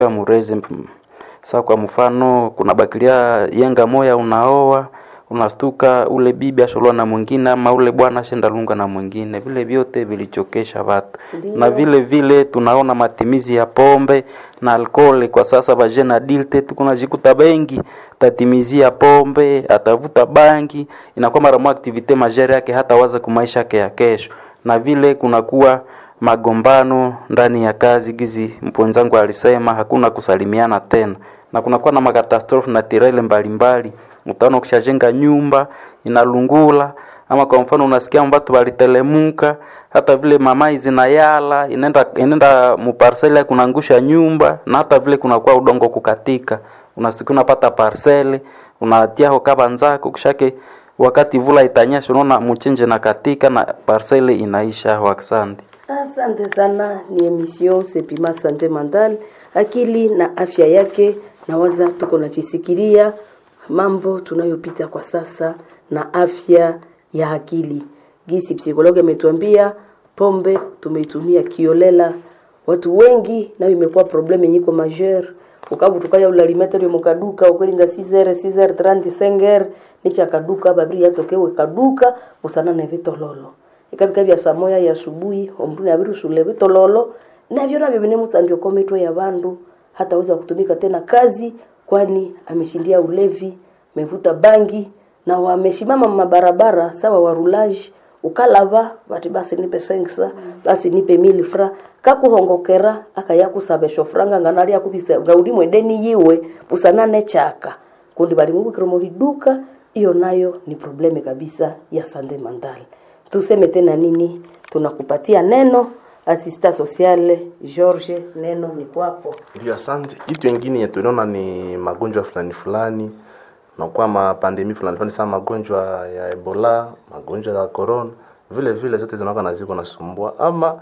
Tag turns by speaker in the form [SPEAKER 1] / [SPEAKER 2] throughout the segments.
[SPEAKER 1] murezi sa kwa mfano kuna bakilia yenga moya unaoa unastuka ule bibi asholwa na mwingine ama ule bwana ashenda lunga na mwingine vile vyote vilichokesha watu na vile vile tunaona matimizi ya pombe na alkoholi kwa sasa vajena adilte tukunajikuta bengi tatimizia pombe atavuta bangi inakuwa mara moja aktivite majere yake hata waza kumaisha yake ya kesho na vile kunakuwa magombano ndani ya kazi gizi mpwenzangu alisema hakuna kusalimiana tena na kunakuwa na makatastrofe na tirele mbalimbali utaona ukishajenga nyumba inalungula ama kwa mfano unasikia mbatu walitelemuka hata vile mamai zinayala inaenda inaenda muparsele kunaangusha nyumba na hata vile kunakuwa udongo kukatika unasikia unapata parsele unatia hokaba nzako kishake wakati vula itanyesha unaona mchenje na katika na parsele inaisha waksandi
[SPEAKER 2] Asante sana, ni emission Sepima Sante Mental, akili na afya yake. Nawaza tuko nachisikilia mambo tunayopita kwa sasa na afya ya akili. Gisi psikologi ametuambia pombe tumeitumia kiolela, watu wengi nayo imekuwa probleme nyiko majeur ukabu tukaya ulalimeterio mukaduka ukwelinga 6h 6h30 5h nicha kaduka babiri yatokewe kaduka usana na vitololo ikabika bya saa moya ya asubuhi omuntu nabirusule bitololo nabyo nabyo bine mutsandio kometwe ya bandu hataweza kutumika tena kazi kwani ameshindia ulevi amevuta bangi na wameshimama mabarabara sawa warulaji ukalava bati basi nipe sengsa basi nipe mili fra kakuhongokera akayakusabesho franga nganali akubisa gaudi mwedeni yiwe pusanane chaka kundi bali mubukiro hiduka hiyo nayo ni probleme kabisa ya sande mandali tuseme tena nini tunakupatia neno asista sociale George neno ni kwako
[SPEAKER 3] Ndio, asante. Kitu ingine yenye tunaona ni magonjwa fulani fulani nakuwa mapandemi fulani fulani sana, magonjwa ya Ebola, magonjwa ya corona, vile vile zote zinakuwa na ziko nasumbua, ama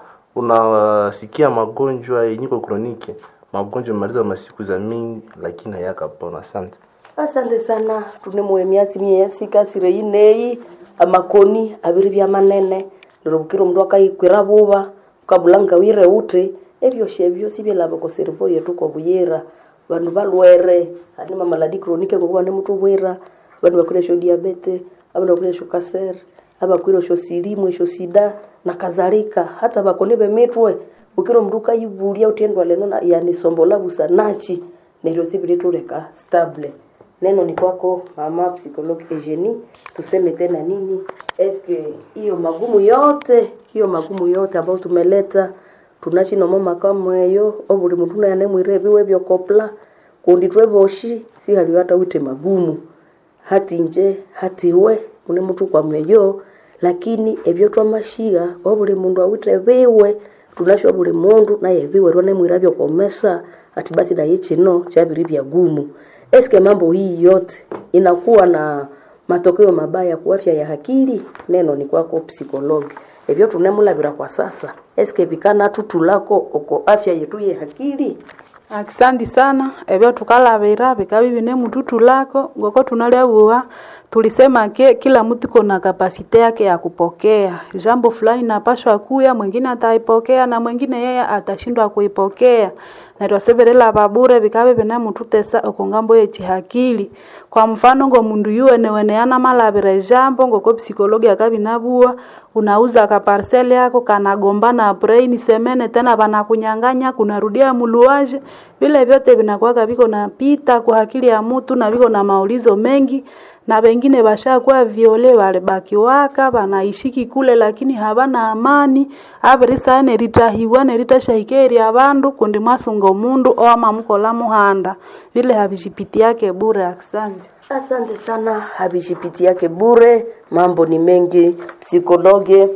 [SPEAKER 3] unasikia magonjwa yenyiko kronike, magonjwa maliza masiku za mingi, lakini hayakapona. Asante.
[SPEAKER 2] asante sana tunemuwe myatsi myetsi kasire ineyi amakoni abiri bya manene lirobukiro mndu akayikwira buba ukabulanga wire uti ebyoshe ebyo sibyelaba ko servo yetu kwa buyera bandu balwere ani mamaladi kronike ngokuba ne mutu bwira bandu bakwire diabete abandu bakwire kaser abakwire sho silimu sho sida na kadhalika hata bakoni bemitwe ukiro mndu kayibulia utendwa leno na yani sombola busa nachi neryo sibirituleka stable neno ni kwako mama psychologue Eugenie, tuseme tena nini? Eske hiyo magumu yote hiyo magumu yote ambayo tumeleta tunachinomo makamweyo obuli muntu nayane mwirebiwe byokopla kundi tweboshi si hali hata wite magumu hati nje hati we une mutu kwa mweyo lakini ebyo twamashiga obuli mundu awite biwe tunasho buli mundu naye biwe rone mwirabyo komesa ati basi naye chino chabiri bya gumu eske mambo hii yote inakuwa na matokeo mabaya kwa afya ya akili neno ni kwako psikologi ebyo tunemulabira kwa sasa eske bikana tutulako oko afya yetu ye akili
[SPEAKER 4] akisandi sana ebyo tukalabira bikabi bine mututu lako ngoko tunaliabua tulisema ke kila mtu kona kapasite yake ya kupokea jambo fulani napashwa kuya mwingine ataipokea na mwingine yeye atashindwa kuipokea na twaseverela babure bikabe bine mututesa okongambo yechihakili kwa mfano ngo mundu yuwene weneana malabire jambo ngoko psikologi akabinabua unauza ka parcel yako kanagombana brain semene tena banakunyanganya kunarudia muluaje vile vyote vinakuwa viko na pita kwa akili ya mtu na viko na maulizo mengi na wengine bashakuwa viole walibakiwaka banaishiki kule lakini habana amani abirisa neritahiwa neritashahikeri abandu kundi mwasunga mundu oama mukola muhanda vile habishipiti yake bure asante
[SPEAKER 2] asante sana habishipiti yake bure mambo ni mengi psikologe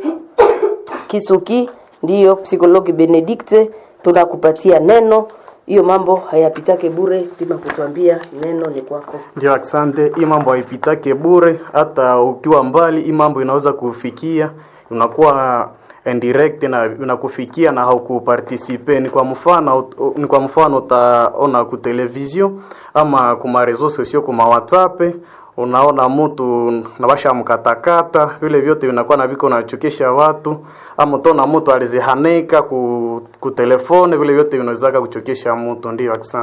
[SPEAKER 2] kisuki ndiyo psikologi benedikte tunakupatia neno hiyo mambo hayapitake bure pima kutuambia neno ni kwako
[SPEAKER 5] Ndio, asante. Hii mambo haipitake bure, hata ukiwa mbali, hii mambo inaweza kufikia, unakuwa indirect na inakufikia na haukupartisipe. Ni kwa mfano, ni kwa mfano utaona ku television ama kuma reseaux sociaux kuma WhatsApp unaona mtu nabasha mkatakata, vile vyote vinakuwa na viko nachokesha watu, ama utaona mtu alizihanika ku, ku telefone vile vyote vinawezaka kuchokesha mtu ndio akisema